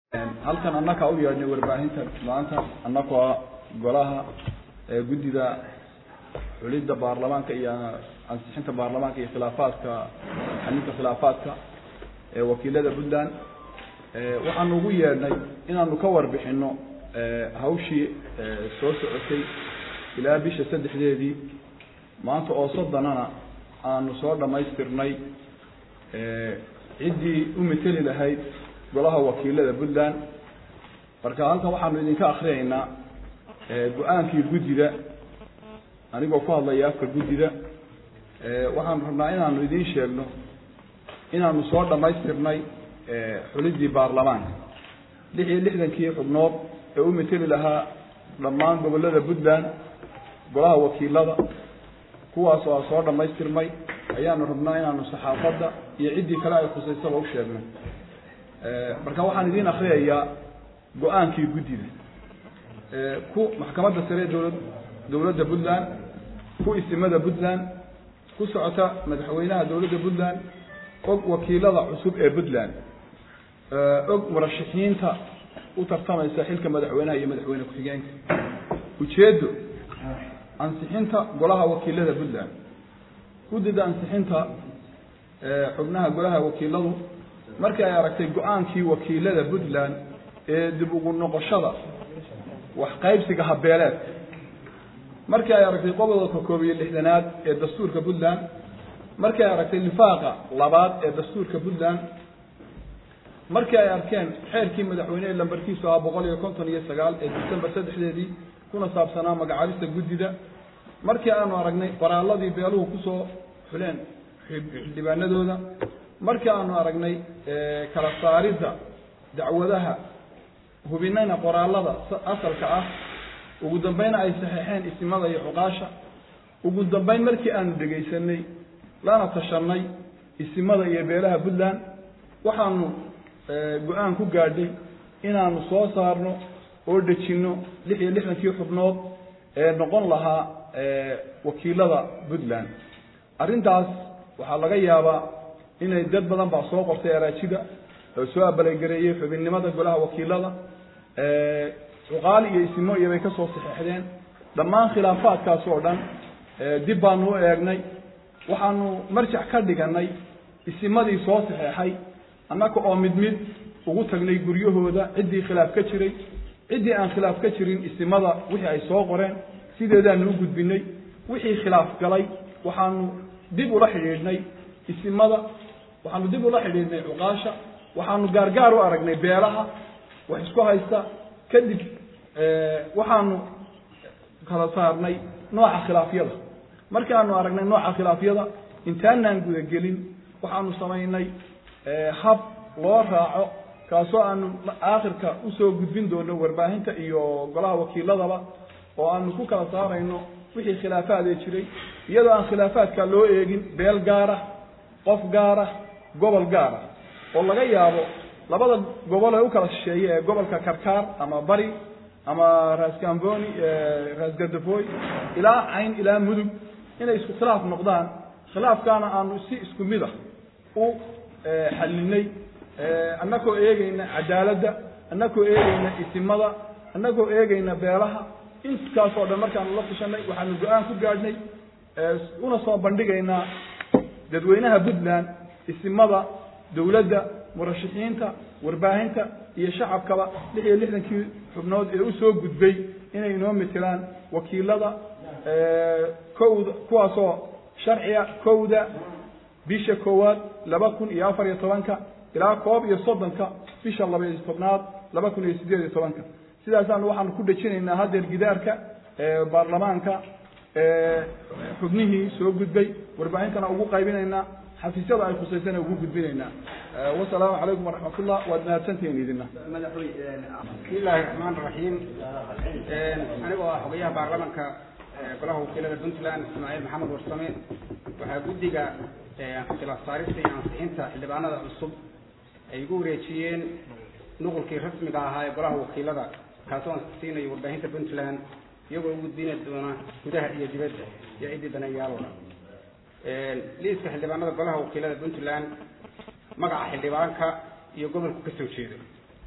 halkan annakaa u yeedhnay warbaahinta maanta annagoo golaha guddida xulidda baarlamaanka iyo ansixinta baarlamaanka iyo khilaafaadka xalinta khilaafaadka ee wakiilada puntland waxaanu ugu yeedhnay inaanu ka warbixino hawshii soo socotay ilaa bisha saddexdeedii maanta oo soddonana aanu soo dhammaystirnay ciddii u mateli lahayd golaha wakiilada puntland marka halkan waxaanu idinka akriyaynaa go-aankii guddida anigoo ku hadlaya afka guddida waxaanu rabnaa inaanu idiin sheegno inaanu soo dhammaystirnay xuliddii baarlamaanka lix iyo lixdankii xubnood ee u mateli lahaa dhammaan gobollada puntland golaha wakiilada kuwaas oo soo dhammaystirmay ayaanu rabnaa inaanu saxaafadda iyo ciddii kale ay khusaysaba u sheegno marka waxaan idiin akriyayaa go-aankii guddida ku maxkamadda sare dowlad dowladda puntland ku isimada puntland ku socota madaxweynaha dowladda puntland og wakiilada cusub ee puntland og murashaxiinta u tartamaysa xilka madaxweynaha iyo madaxweyne ku-xigeenka ujeeddo ansixinta golaha wakiilada puntland guddida ansixinta xubnaha golaha wakiiladu markii ay aragtay go-aankii wakiilada puntland ee dib ugu noqoshada wax qaybsiga habeeleed markii ay aragtay qodobka koob iyo lixdanaad ee dastuurka puntland markii ay aragtay lifaaqa labaad ee dastuurka puntland markii ay arkeen xeerkii madaxweyne ee lambarkiisu ahaa boqol iyo konton iyo sagaal ee december saddexdeedii kuna saabsanaa magacaabista guddida markii aanu aragnay qoraaladii beeluhu kusoo xuleen xildhibaanadooda markii aanu aragnay kala saaridda dacwadaha hubinayna qoraalada asalka ah ugu dambayna ay saxeexeen isimada iyo cuqaasha ugu dambayn markii aanu dhegaysanay lana tashanay isimada iyo beelaha puntland waxaanu go-aan ku gaadhay inaanu soo saarno oo dejinno lix iyo lixdankii xubnood ee noqon lahaa wakiilada puntland arrintaas waxaa laga yaabaa inay dad badan baa soo qortay araajida oo soo abalagareeyey xubinnimada golaha wakiilada cuqaali iyo isimo iyo bay ka soo saxeexdeen dhammaan khilaafaadkaas oo dhan dib baanu u eegnay waxaanu marjac ka dhiganay isimadii soo saxeexay annaga oo mid mid ugu tagnay guryahooda ciddii khilaaf ka jiray ciddii aan khilaaf ka jirin isimada wixii ay soo qoreen sideedaanu u gudbinay wixii khilaaf galay waxaanu dib ula xidhiidhnay isimada waxaanu dib ula xidhiidhnay cuqaasha waxaanu gaargaar u aragnay beelaha wax isku haysta kadib waxaanu kala saarnay nooca khilaafyada markii aanu aragnay nooca khilaafyada intaanaan gudagelin waxaanu samaynay hab loo raaco kaasoo aanu aakhirka usoo gudbin doono warbaahinta iyo golaha wakiiladaba oo aanu ku kala saarayno wixii khilaafaadee jiray iyadoo aan khilaafaadka loo eegin beel gaara qof gaara gobol gaara oo laga yaabo labada gobol ee u kala shisheeye ee gobolka karkaar ama bari ama raasgamboni raasgardafoy ilaa cayn ilaa mudug inay isku khilaaf noqdaan khilaafkaana aanu si isku mid ah u xallinay annagoo eegayna cadaaladda annagoo eegayna isimada annagoo eegayna beelaha intaas oo dhan markaanu la tashanay waxaanu go-aan ku gaadhnay una soo bandhigaynaa dadweynaha puntland isimada dowladda murashaxiinta warbaahinta iyo shacabkaba lix iyo lixdankii xubnood ee usoo gudbay inay inoo matelaan wakiilada kowda kuwaasoo sharciga kowda bisha koowaad laba kun iyo afar iyo tobanka ilaa koob iyo soddonka bisha laba iyo tobnaad laba kun iyo sideed iyo tobanka sidaasaanu waxaanu ku dhejinaynaa haddeer gidaarka baarlamaanka xubnihii soo gudbay warbaahintana ugu qaybinaynaa xafiisyada ay khusaysana ugu gudbinaynaa wasalaamu calaykum waraxmatullah waad mahadsantihiin idina bismillahi raxmaan raxiim anigoo ah xogayaha baarlamanka golaha wakiilada puntland ismaaciil maxamed warsame waxaa guddiga khilaaf saarista iyo ansixinta xildhibaanada cusub ay igu wareejiyeen nuqulkii rasmiga ahaa ee golaha wakiilada kaasoo ansixsiinayo warbaahinta puntland iyagoo u gudbina doona gudaha iyo dibadda iyo ciddii daneeyaalooda liiska xildhibaanada golaha wakiilada puntland magaca xildhibaanka iyo gobolku ka soo jeedo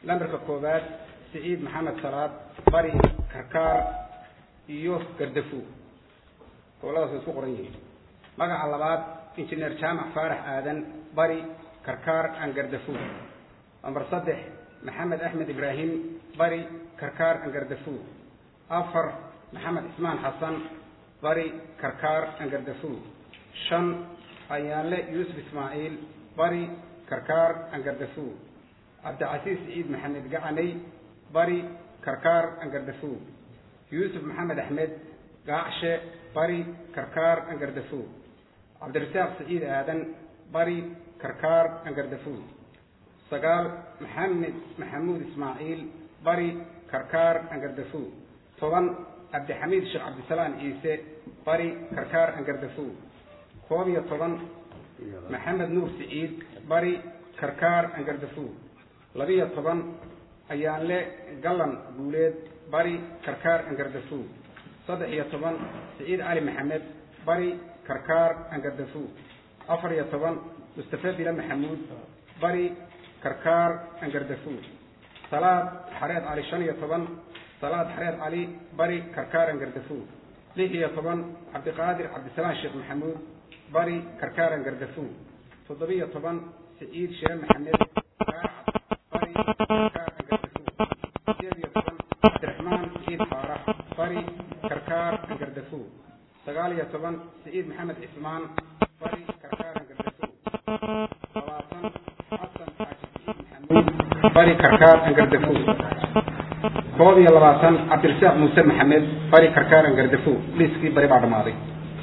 lambarka koowaad siciid maxamed salaad bari karkaar iyo gardafo goboladaas way isku qoran yihiin magaca labaad injineer jaamac faarax aadan bari karkaar aan gardafo lambar saddex maxamed axmed ibraahim bari karkaar aan gardafo afar maxamed cismaan xasan bari karkaar aan gardafo shan ayaanle yuusuf ismaaciil bari karkaar aan gardafo cabdicasiis ciid maxamed gacanay bari karkaar aan gardafo yuusuf maxamed axmed gaacshe bari karkaar aan gardafo cabdirasaaq siciid aadan bari karkaar aan gardafo sagaal maxamed maxamuud ismaaciil bari karkaar aan gardafo toban cabdixamiid sheekh cabdisalaam ciise bari karkaar aan gardafo koob iyo toban maxamed nuur siciid bari karkaar aan gardafo labiyo toban ayaanle gallan guuleed bari karkaar aan gardafo saddex iyo toban siciid cali maxamed bari karkaar aan gardafo afar iyo toban mustafa bila maxamuud bari karkaar aan gardafo salaad xareed cali shan iyo toban salaad xareed cali bari karkaar aan gardafo lix iyo toban cabdiqaadir cabdisalaam sheekh maxamuud bari karkaar aan gardafo toddobiyo toban siciid shire maxamed gaacad bari karkaar aan gardafo sideed iyo toban cabdiraxmaan siciid faarax bari karkaar aan gardafo sagaal iyo toban siciid maxamed cismaan bari karkaar aan gardafo labaatan xasan xaaji siciid maxamuud bari karkaar aan gardafo koob iyo labaatan cabdirasaaq muuse maxamed bari karkaar aan gardafo liiskii bari baa dhammaaday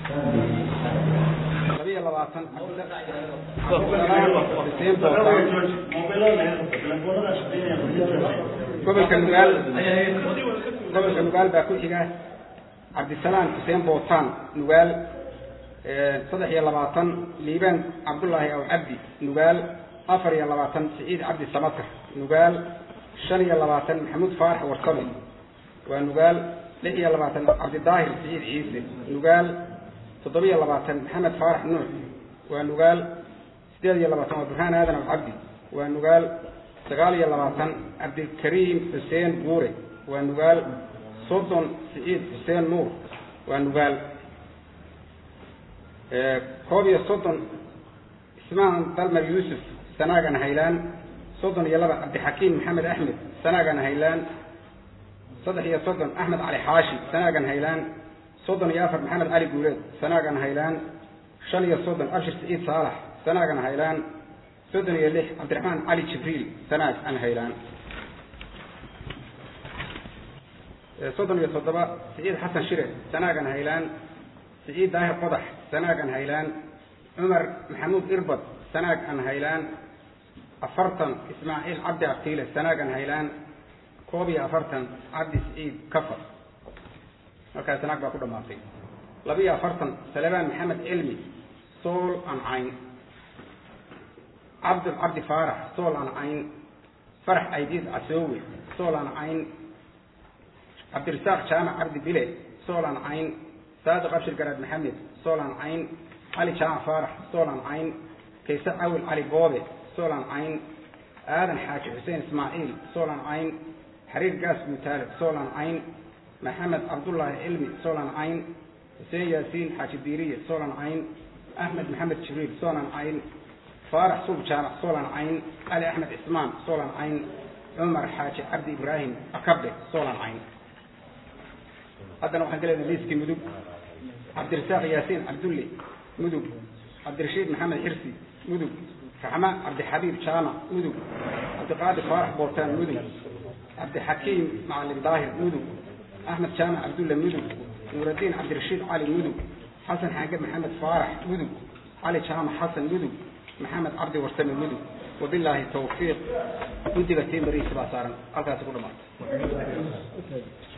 labiyo labaatan xuseen bootaan gobolka nugaal gobolka nugaal baa ku xiga cabdisalaam xuseen bootaan nugaal saddex iyo labaatan liibaan cabdullaahi aw cabdi nugaal afar iyo labaatan siciid cabdi samatar nugaal shan iyo labaatan maxamuud faarax warsame waa nugaal lix iyo labaatan cabdidaahir siciid ciise nugaal toddobiyo labaatan maxamed faarax nuux waa nugaal sideed iyo labaatan waa burhaan aadan aw cabdi waa nugaal sagaal iyo labaatan cabdikariim xuseen guure waa nugaal soddon siciid xuseen nuur waa nugaal koob iyo soddon ismaan dalmar yuusuf sanaagan haylaan soddon iyo laba cabdixakiim maxamed axmed sanaagan haylaan saddex iyo soddon axmed cali xaashi sanaagan haylaan soddon iyo afar maxamed cali guuleed sanaagan haylaan shan iyo soddon abshir siciid saalax sanaagan haylaan soddon iyo lix cabdiraxmaan cali jibriil sanaag an haylaan soddon iyo toddoba siciid xasan shire sanaagan haylaan siciid daahir qodax sanaagan haylaan cumar maxamuud irbad sanaag an haylaan afartan ismaaciil cabdi abtiile sanaagan haylaan koob iyo afartan cabdi siciid kafar markaa sanaag baa ku dhamaatay laba iyo afartan salebaan maxamed cilmi sool an cayn cabdul cabdi faarax sool an cayn farax aydiis casoowe sool an cayn cabdirasaaq jaamac cabdi bile sool an cayn saadiq abshir garaad maxamed sool an cayn cali jaamac faarax sool an cayn kayse cawil cali boobe sool an cayn aadan xaaji xuseen ismaaciil sool an cayn xariir gaas guutaalib sool an cayn maxamed cabdullaahi cilmi sool an cayn xuseen yaasiin xaaji diiriye sool an cayn axmed maxamed jibriil sool an cayn faarax suub jaamac sool an cayn cali axmed cismaan sool an cayn cumar xaaji cabdi ibraahim akabe sool an cayn haddana waxaan galeynaa liiskii mudug cabdirasaaq yaasiin cabdulle mudug cabdirashiid maxamed xirsi mudug raxma cabdixabiib jaamac mudug cabdiqaadir faarax bootaan mudug cabdixakiim macalin daahir mudug axmed jaamac cabdulle mudug nuuraddiin cabdirashiid cali mudug xasan xaage maxamed faarax mudug cali jaamac xasan mudug maxamed cabdi warsame mudug wabilaahi tawfiiq guntiga tiimariisi baa saaran halkaasi ku dhamaatay